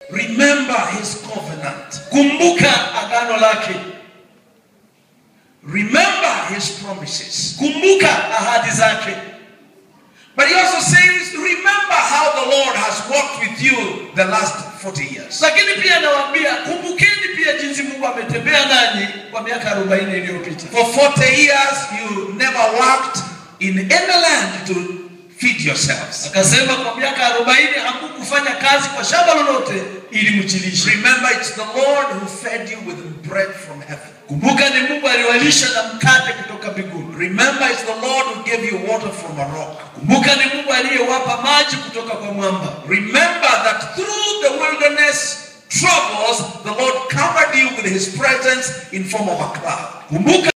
Remember his covenant. kumbuka agano lake, Remember his promises. kumbuka ahadi zake. But he also says, remember how the Lord has walked with you the last 40 years. Lakini pia nawaambia kumbukeni pia jinsi Mungu ametembea nanyi kwa miaka 40 iliyopita. For 40 years, you never worked in any land to feed yourselves. Akasema kwa miaka 40 hamkufanya kazi kwa shamba lolote ili mjilishe. Remember, it's the Lord who fed you with bread from heaven. Kumbuka ni Mungu aliwalisha na mkate kutoka mbinguni. Remember, it's the Lord who gave you water from a rock. Kumbuka ni Mungu aliyewapa maji kutoka kwa mwamba. Remember that through the wilderness troubles, the Lord covered you with his presence in form of a cloud. Kumbuka